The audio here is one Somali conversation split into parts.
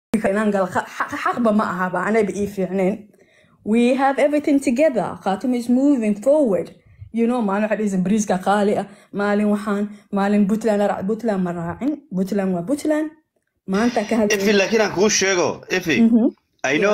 inaan galo xa- xa- xaqba ma ahaba anayba ii fiicneen we have everything together khaatuma is moving forward you know maalin waxaa dhihaysa bariiska qaali ah maalin waxaan maalin puntland raac puntland ma raacin puntland waa puntland maanta ka ifi hadlay laakiin aan kuu sheego ifi ayno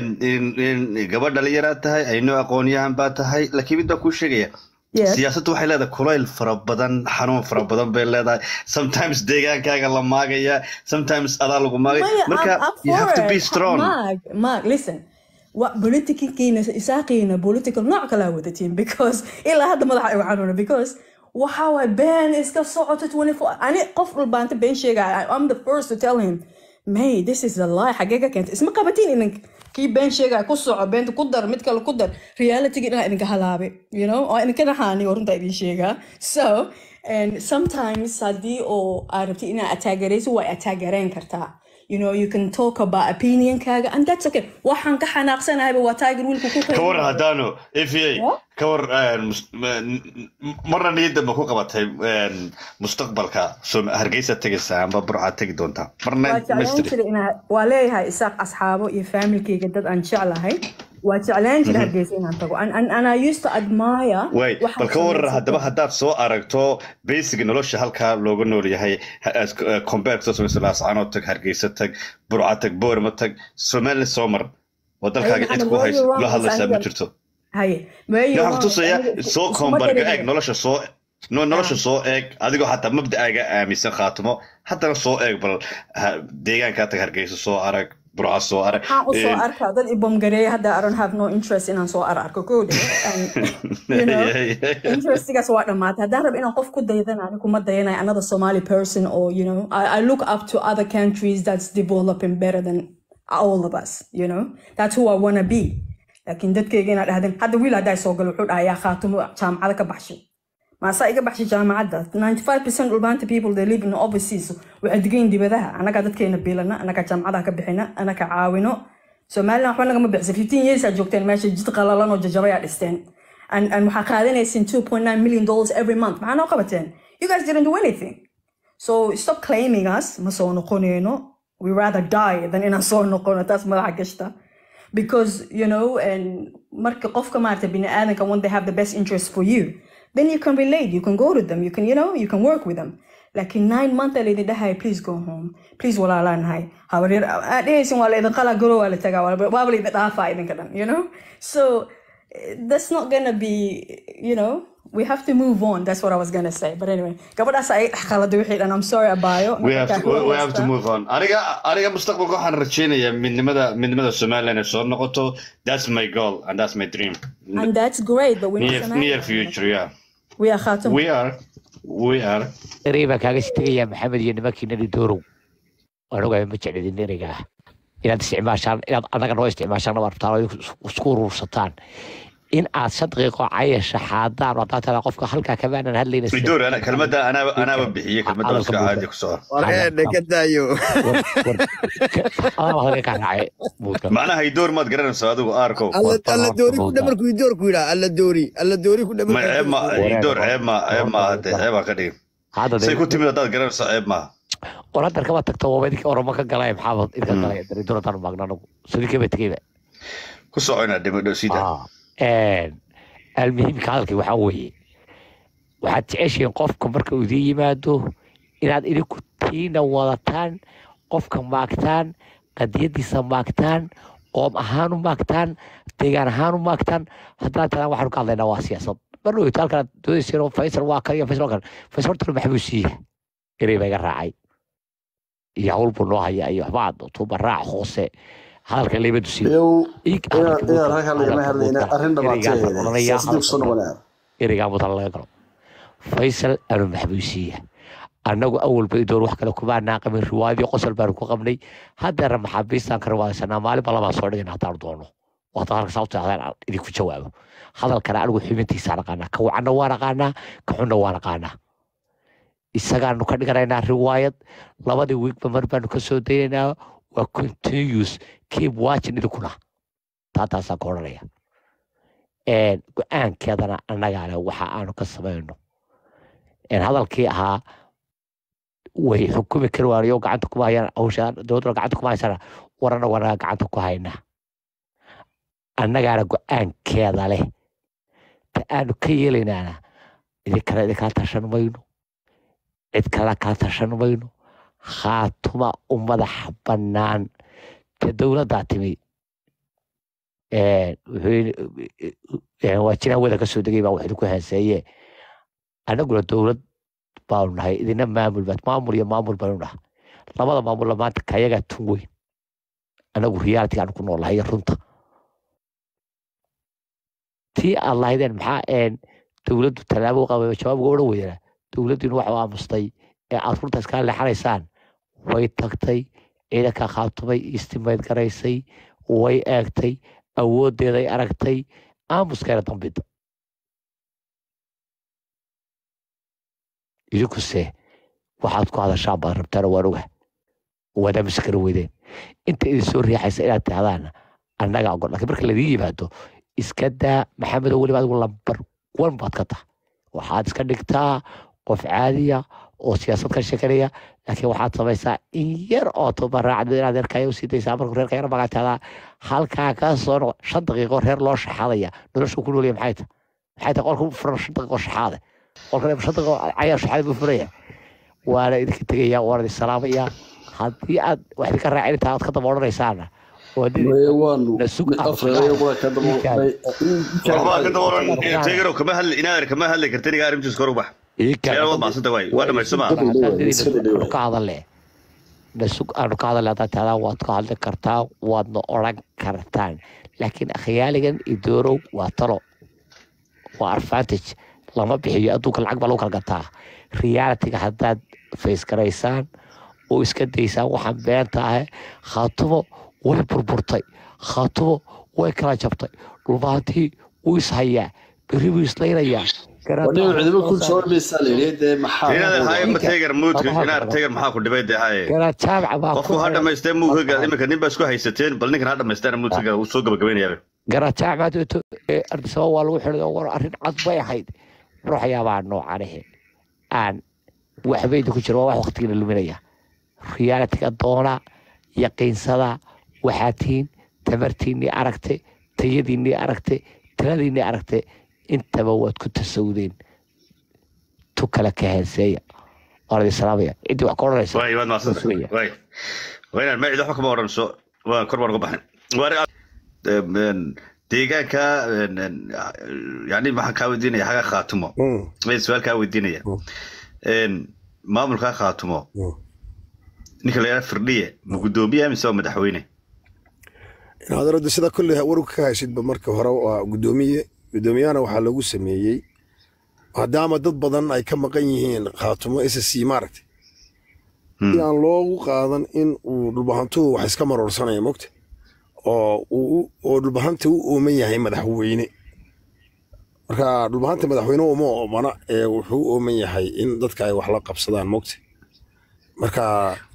gabadh dhalinyaraad tahay ayno aqoonyahan baa tahay laakiin mid baan kuu sheegaya yes siyaasaddu waxay leedahay kulayl fara badan xanuun fara badan bay leedahay sometimes deegaankaaga la maagaya sometimes adaa lagu maagay Maya, marka I'm up you have for to be it. strong Mark, Mark, listen. What politickiina isaaqiina political nooc kala wadatiin because ilaa hadda madaxa igu xanuuna because waxa waay been iska socoto 24 ani qof walbaanta been sheegaya I'm the first to tell him may this is a lie xagee ka keenta isma qabatiin inan kii been sheegaya ku soco beenta ku dar mid kale ku dar realitygii dhanaa idinka halaabe you know oo idinka naxaaniyo runta idin sheegaa so and sometimes haddii oo aad rabtid inaad ataagarayso waa ataagareen kartaa you know you can talk about opinionkaaga and that's okay waxaan ka xanaaqsanahayba waa tiger wiilku ku ka war qiimayo haddaanu ifa Yeah. ka war mus- m- marna niyadda ma ku qabatay mustaqbalka soo hargeysa tegaysaa amba burcaad tegi doontaa marna waa jeclaan mastri jiray inaa waa leeyahay isaaq asxaabo iyo familkayga dad aan jeclahay waa jeclaan jiray hargeysa inaan tago and, and, and I used to admire way waxaad bal ka warar samaysato. haddaba haddaad soo aragto basic nolosha halkaa looga nool yahay compare soo samayso laascaanoo tag hargeysa tag burca tag boorma tag somaliland soo mar oo dalkaaga Ayada cid ku Maxamed, hayso where you la wrong hadlaysaa ma aniga- jirto haye weeyo waxaan wrong kutusaya aniga soo isuma kombarga dareerin. eeg nolosha soo no nolosha soo eeg adigoo xataa mabda'aaga aaminsan khaatimo haddana soo eeg bal ha- deegaankaa tag hargeysa soo arag burca soo arag waxaan u soo Eh, arkaa dad ibomgareeya hadda I don't have no interest inaan soo ar arko kowde you know interestigaas waa dhamaatay haddaan rabo inaan qof ku daydana ani kuma dayanayo another Somali person or you know I, I look up to other countries that's developing better than all of us you know that's who I wanna be laakiin dadkayga inaad dhahdeen hadda wiil haddaa soo galo wuxuu dhahayaa khaatumo jaamacada ka baxshay maasaa iga baxshay jaamacadda 95% dhulbaanta people they live in overseas waxay degayin dibadaha annagaa dadkeena biilana annagaa jaamacadaha ka bixina annaga caawino somaliland waxba nagama bixisa 15 years aa joogteen meesha jid qalalan oo jajabayaa dhisteen and and waxaa qaadanaysin 2.9 million dollars every month maxaa noo qabateen you guys didn't do anything so stop claiming us ma soo noqonayno we rather die than inaan soo noqono taas madaxa gashta because you know and marka qofka maarata bini aadanka when they have the best interest for you then you can relate you can go to them you can you know you can work with them laakiin nine month aa laydin dhahay please go home please walaalaanahay habaryar aad dhehaysin waa laydin qalaa garo waa la tagaa waaba waaba laydin dhaafaa idinka dhan you know so eh, that's not gonna be you know we have to move on that's what I was gonna say but anyway gabadhaas ay khaladay wixii dhan I'm sorry abayo we have to, we have to move on aniga aniga mustaqbalka waxaan rajeynayaa midnimada midnimada somaliland ay soo noqoto that's my goal and that's my dream and that's great but we're near, not near future yeah we are khatum we are we are erey baan kaaga sii tegayaa maxamed iyo nimankiinani doorow waan ogahay ma jeclidin ereyga ah inaad isticmaashaan inaad anaga noo isticmaashaan waa rabtaan oo isku urursataan in aad shan daqiiqo cayasha xaadaan oo haddaad taraa qofka halkaa kamaanan hadlayna sida- idoor ana kelmadda anaaba anaaba bixiyey kelmadda Hadalka iska muuqda. caadi ku soo warqeedhe ka daayo adaa hadalka kaa raacay muuqda macnaha idoor maad garanaysaa adigu aarkow alla Warta alla horta doori ku muuqda. dhamarku idoor ku yidhaa alla doori alla doori ku ma ceeb ma dhamarku idoor ceeb ma ceeb ma hade ceebaa ka dhigin hadda say dee ku timid haddaad garanaysaa ceeb maaha war haddar kama tagto waaba idinka oroma ka galay maxaaba idinka galay daridoor haddaan maagna anagu sadinkaba tegeyba ku soco inaad dhimadho sida almuhiimka hadalkii waxaa weeye waxaad jeceshihiin qofka marka uu idiin yimaado inaad idinku tiina wadataan qofka maagtaan qadiyadiisa maagtaan qoom ahaan u maagtaan deegaan ahaan u maagtaan haddaan talaan waxaanu ka hadlaynaa waa siyaasad mar dhoweyto halkan doodayseen faysal waa kan iyo faysal waa kan faysal horta maxbuu siiya erey baa iga raacay iyo hawl buu noo haya iyo waxbaa tuuba raac hoose hadalka leybadu siiya iyow Ig- inaad hadalka inaad muudka- halkan lagama hadalka hadlayna muudka. arrin Ereygaasaan dhabaatee odhanayaa, siyaasadii kusoo hadalka noqonaya ereygaa mudan laga galo faysal anu maxbuusiya annagu awalba idoor wax kale kuma naaqamin riwaayadii qosol baanu ku qabnay haddeera maxaabiistaan ka riwaaysanaa maalinba labaan soo dhigin haddaanu doono waata halka sababta aan idinku jawaabo hadalkana anigu xubintiisaan aqaanaa ka wacanna waan aqaanaa ka xunna waan aqaanaa isagaanu ka dhiganaynaa riwaayad labadii wiigba mar baanu ka soo daynaynaa waa continuous keep watching idinkuna taa taasaan ka odhanaya een, go-aankeedana annagaa leh waxa aanu ka samayno een, hadalkii ahaa way xukumi kari waanayo gacanta kuma hayaan hawshaan dowladduna gacanta kuma haysana warana wanaga gacanta ku haynaa annagaana go-aankeeda leh ta aanu ka yeelaynaana idinkale idinkala tashan mayno cid kale kala tashan mayno khaatuma u madaxa bannaan ta dowladdaa timi waa jiraan wada ka soo degay baa wax idinku haaseeye annaguna dowlad baanu nahay idina maamul baad maamul iyo maamul baynu naha labada maamulla maanta kayagaa tun weyn annagu reality aanu ku noolahay iyo runta tii aad lahaydeen maxaa een dowladdu tallaabo qaba jawaabga odhan weydana dowladdiinu waxa u aamustay ee aad runta iskala leexanaysaan way tagtay ciidanka khaatumay istimayd garaysay way eegtay awooddeeday aragtay aamuskeena dambida idinkuse waxaad ku hadashaan baad rabtaan waan oga waad aamusi kara weydeen inta idin soo riixaysa inaad tihdaan annaga ogol laakiin marka ladiin yimaado iska daa maxamedow weliba adigu lambar wan baad ka tahay waxaad iska dhigtaa qof caadiya oo siyaasad ka shekanaya laakiin waxaad samaysaa in yar oo tobaraacda inaad reerkaya usii daysaa markuu reerka yar magaa tahdaa halkaa ka soo noqo shan daqiiqo reer loo shaxaadaya nolosha ku noolya maxay tahay maxay tahay qolka furan shan daqiiqo shaxaade qolka shan daqiiqo cayaa shaxaade buu furaya waana idinka tegaya waana idin salaamaya haddii aad wax idinka raacin intaa aad ka daba odhanaysaana waxbaa ka daboran teegarow kama hadli inaadan kama hadli kartin iga arrintiis kor u bax meel waad macsanta waay waa dhamaysama ka hadale nasug aanu ka hadale haddaad tahdaa waad ka hadli kartaa waadna odhan kartaan laakiin akhyaaligan idoorow waa talo waa advantage lama bixiyo adduunka lacag baa lagu kala gataa realityga haddaad face garaysaan oo iska daysaan waxaan beenta ahe khaatumo way burburtay khaatumo way kala jabtay dhulbaantii wuu ishayaa berri buu islaynayaa inaadan haye ma teegar muudka inaad teegar maxaa ku dhibay dee haye garajaamca baa qofku ha dhamaystee muugaga iminka nin baa isku haysateen bal ninkan ha dhamaysteena muudka uu soo gabagabaynayaa garajaamcadeeto ee ardisaba waa lagu xidhay oo war arrin cad bay ahayd ruuxyaabaa noocanahe aan waxbayda ku jira waa wax waqtigiina luminaya realityga doona yaqiinsada waxaad tihiin tamartiinnii aragte tayadiinnii aragte taladiinnii aragte intaba waad ku tasawdeen tu kale ka heenseeya waan idin salaamaya ciddii wax ka odhanaysa waay waad maasanta waay waa inaan magacida waxba kama odhanso waan kor baan uga baxnay deegaanka yani waxaan kaa weydiinaya xaga khaatumo su-aal kaa weydiinaya maamulkaa khaatumo ninka la yidhaha firdhiye ma guddoomiye mise waa madaxweyne inaad arada sida kolley warka ka haysidba marka hore waa guddoomiye guddoomiyahana waxaa lagu sameeyey maadaama dad badan ay ka maqan yihiin khaatumo s c maaragtay si aan loogu qaadan in uu dhulbahantuhu wax iska maroorsanaya mogta oo oo dhulbahanta u ooman yahay madaxweyne marka dhulbahanta madaxweyne uma oomana ee wuxuu u ooman yahay in dadka ay wax la qabsadaan mogta marka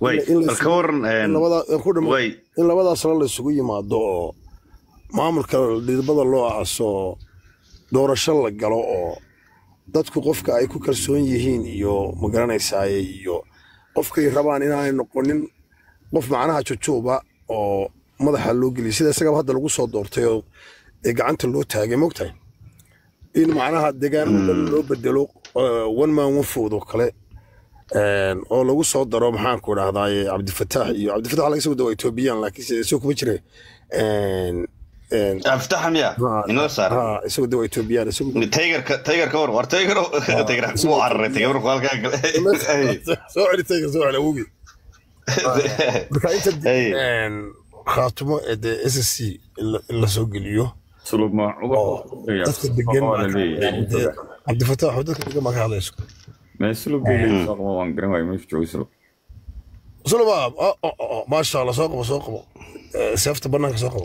in labadaasna la isugu yimaado oo maamulka dhidbada loo aaso doorasho la galo oo dadku qofka ay ku kalsoon yihiin iyo magaranaysaay iyo qofkay rabaan inaanay noqonin qof macnaha jujuuba oo madaxa loo geliyay sida isagaba hadda lagu soo doortay oo ee gacanta loo taagay mogtahay in macnaha deegaanada dhan loo bedelo one man one food oo kale oo lagu soo daro maxaanku idhahdaaye cabdifataax iyo cabdifataax laga soo dawa ethoobiyan laakiin isagoo kuma jira abtaxa miya inoo saar isagoo dawa ethoobiyan taygarka taygarka war war taygaro taygar ku cararay taygar markuu halkaa gale soo celi taygar soo celi awgi marka inta khaatumo ee dee s c in la soo geliyo dadka degan cabdifataax dadka degan baa ka hadlayso sulba maasha allah soo qabo soo qabo seefta banaanka soo qabo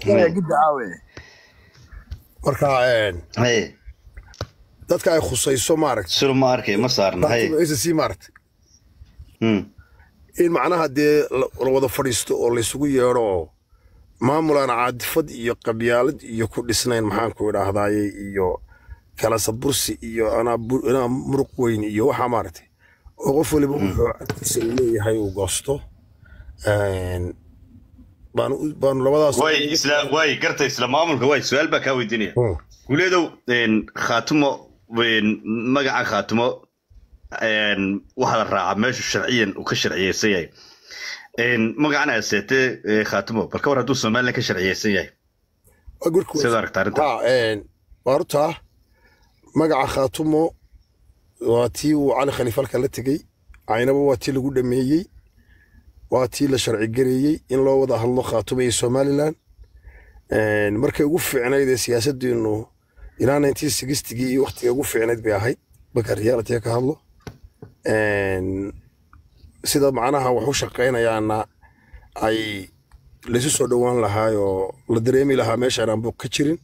marka dadka ay khusayso maaragta sulu ma arkay ma saarna hay s c maaragta in macnaha dee la wada fadhiisto oo laysugu yeedho oo maamulaan caadifad iyo qabyaalad iyo ku dhisnayn maxaanku idhaahdaaye iyo kala sabursi iyo anaa muruq weyn iyo waxaa maaragtay oo qof waliba wuxuu agtiisa uu leeyahay uu goosto Een, baanu u- baanu labadaas way isla way garta isla maamulka way su-aal baa kaa weydiinaya Hmm. guuleedow een, khaatumo een, magaca khaatumo een, waxaa la raacaa meeshu sharciyan uu ka sharciyeysan yahay Een, magacan aseete khaatumo bal ka war hadduu somalilan ka sharciyeysan yahay Waa gurku- Sidoo aragta arrinta. Ha, een, waa horta magaca khaatumo waa tii uu cali khaliifalka la tegey caynaba waa tii lagu dhameeyey waa tii la sharci gareeyey in loo wada hadlo khaatumo iyo somalilan Een, markay ugu fiicnayd ee siyaasaddeenu ilaa 1960gii iyo waqtiga ugu fiicnayd bay ahayd marka reality ka hadlo Een, sida macnaha wax u shaqaynayaana ay laysu soo dhowaan lahaayoo la dareemi lahaa meeshaan aan buuq ka jirin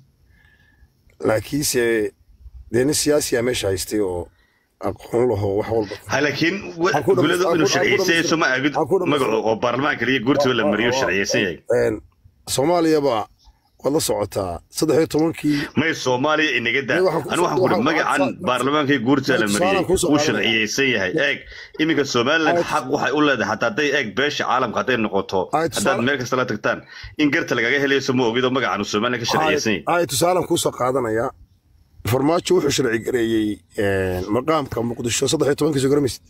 laakiinse dee nin siyaasiya meesha haystay oo aqoon laho wax walba ha laakiin Waxaan ku guuleedow dhamayst- inuu waxaan ku sharciyeysan yahay dhamayst- soo ma aagid waxaan ku dhamayst- magacu oo baarlamaanka iyo guurtiba la mariyo sharciyeysan yahay Een, soomaaliyaba waad la socotaa saddex iyo tobankii may soomaaliya inaga daa May waxaan ku- anu waxaan kuri waxaan- magacan waxaan- baarlamaanka iyo guurtiba la Tusaalaan mariyey kusoo uu qaadanaya. sharciyeysan yahay eeg iminka somaliland xaq waxay u leedahay xataa hadday eeg beesha caalamka hadday noqoto Ay, tusaale- haddaad meel kasta la tagtaan in garta lagaga helayso ma ogido magacan uu somaliland ka sharciyeysan yahay ay tusaalan kuusoo qaadanaya farmaajo wuxuu sharci gareeyey een, maqaamka muqdisho saddex iyo tobankii soo garamaysid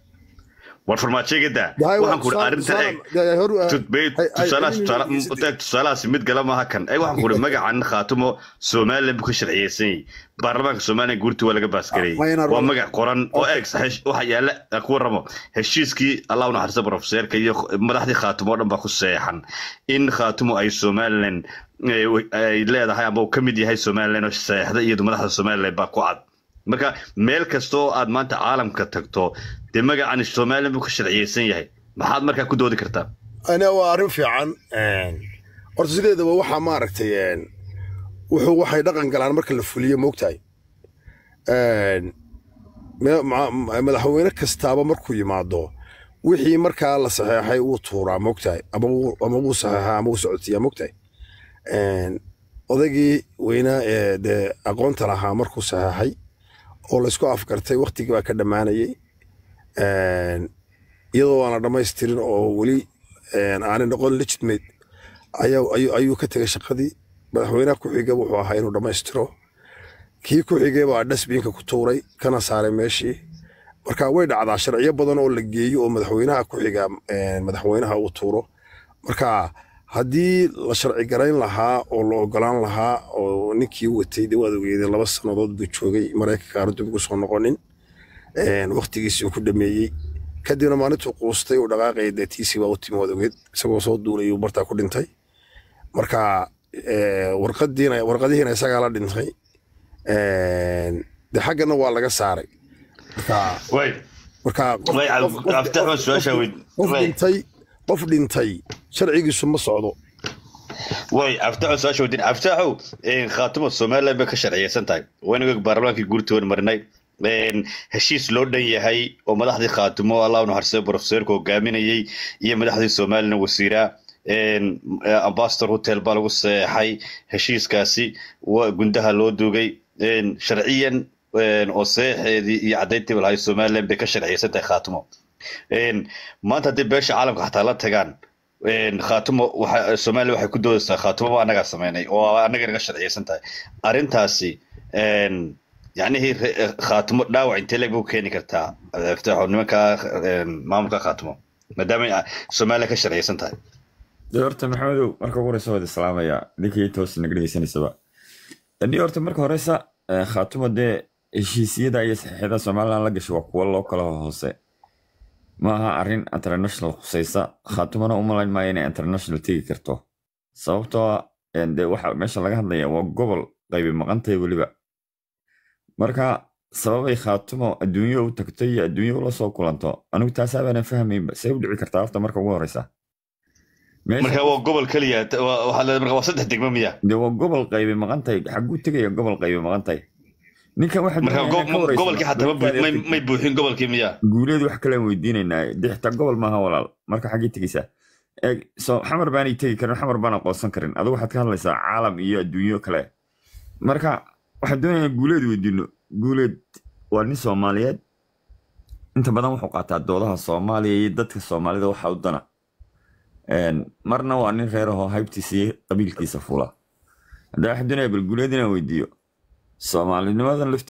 war farmaajoga daa Dahay, waa waxaan kuri tusaale- arrinta eeg tusaale- dee, horu- Tut- bay- ay- ay- tusaalahaas ay- tusaala- ay- eeg tusaalahaas mid gala maaha kan eeg waxaan kuri magacan khaatumo somaliland buu ka sharciyeysan yahay baarlamaanka somaliland guurti waa laga baasgareeyey Ah, wayna waa rabo. magac qoran oo eeg hesh- waxa yaala ku waramo heshiiskii allah u naxariista profeseerka iyo madaxdii khaatumo oo dhan baa ku seexan in khaatumo ay somaliland eh, ay leedahay ama uu ka mid yahay somaliland oo seexda iyadu madaxda somaliland baa ku cad marka meel kasta oo aad maanta caalamka tagto dee magacan somaliland buu ka sharciyeysan yahay maxaad markaa ku doodi kartaa ana waa arrin fiican Een, horta sideedaba waxaa maaragtay een, wuxuu waxay dhaqan galaan marka la fuliyo moogtahay Een, me- ma- ma- madaxweyne kastaaba markuu yimaado wixii markaa la saxeexay wuu tuuraa moogtahay ama wuu- ama wuu saxeexaa ama wuu socodsiiyaa moogtahay Een, odaygii weynaa ee dee aqoonta lahaa markuu saxeexay oo laysku afgartay waqtigii baa ka dhammaanayay Een, iyadoo aan la dhammaystirin oo weli een, aanay noqon legitimate ayaa ayuu ayuu ka tegay shaqadii madaxweynaha ku xiga wuxuu ahaa inuu dhammaystiro kii ku xigay baa dhasbiinka ku tuuray kana saaray meeshii marka way dhacdaa sharciyo badan oo la geeyo oo madaxweynaha ku xiga een, madaxweynaha uu tuuro marka haddii la sharci garayn lahaa oo la ogolaan lahaa oo ninkii watay dee waad ogeedeen laba sannadood buu joogay maraykanka aanu dib ugu soo noqonin Een, waqtigiisii uu ku dhameeyey kadibna maalintuu quustay uu dhaqaaqaya dee tiisii baa u timi waad ogeed isagoo soo duulay uu bartaa ku dhintay marka ee, warqadiina warqadihiina isagaa la dhintay Een, dee xaggana waa laga saaray marka way marka qof- way qof- qof- abtaxman su-aashaa weyd qof dhintay qof dhintay sharcigiisu ma socdo way abtaxo su-aasha weydin abtaxow khaatumo somaliland bay ka sharciyeysan tahay waynaga baarlamaankii guurtoon marinay Een, heshiis loo dhan yahay oo madaxdii khaatumo allah u naxariistay profeseerka hogaaminayey iyo madaxdii somaliland wasiira Een, ambassador hotel baa lagu seexay heshiiskaasi waa gundaha loo duugay Een, sharciyan een, oo seexeedii iyo caddayntiiba lahay somaliland bay ka sharciyeysan tahay khaatumo Een, maanta haddii beesha caalamka xataa la tagaan een, khaatumo waxa soomaaliya waxay ku doodaysaa khaatumo annagaa sameynay oo annaga naga sharciyeysan tahay arrintaasi een, yacnihii re- khaatumo dhaawac intee leeg buu keeni kartaa iftaaxo nimanka een, maamulka khaatumo maadaama ay soomaaliya ka sharciyeysan tahay dee horta maxamedow marka ugu horeysa waad islaamaya ninkii toos naga dhegeysanaysaba ni horta marka horeysa eh, khaatumo dee heshiisyada iyo saxiixyada somaliland la gashay waa kuwo loo kala hoose ma aha arrin international khusaysa khaatumona u malayn maayo inay international tegi karto sababtoo ah eh, dee waxa meesha laga hadlaya waa gobol qaybi maqantay weliba marka sababay khaatumo adduunyo u tagto iyo adduunyo ula soo kulanto anigu taasaabaana fahmaynba see u dhici kartaa horta marka ugu horeysa Meesha- marka waa gobol keliya ta- waa- waxaa leedahay marka waa saddex degmo miya dee waa gobol qaybi maqantay xaguu tegaya gobol qaybi maqantay ninkan waxa marka go- gobolkii xataa ma buu- may- may buuxin gobolkii miya guuleed wax kale aan weydiinaynaa dee xitaa gobol maaha walaal marka xaggee tegeysaa eeg so xamar baanay tegi karin xamar baan aqoonsan karin adigu waxaad ka hadlaysaa caalam iyo adduunyo kale marka waxaan doonayaa guuleed weydiino guuleed waa nin soomaaliyeed inta badan wuxuu qaataa doodaha soomaaliya iyo dadka soomaalida waxa u dana Een, marna waa nin reer ahoo haybtiisa iyo qabiilkiisa fula haddaa wax doonaya balguleed inaan weydiiyo soomaalinimadan lafti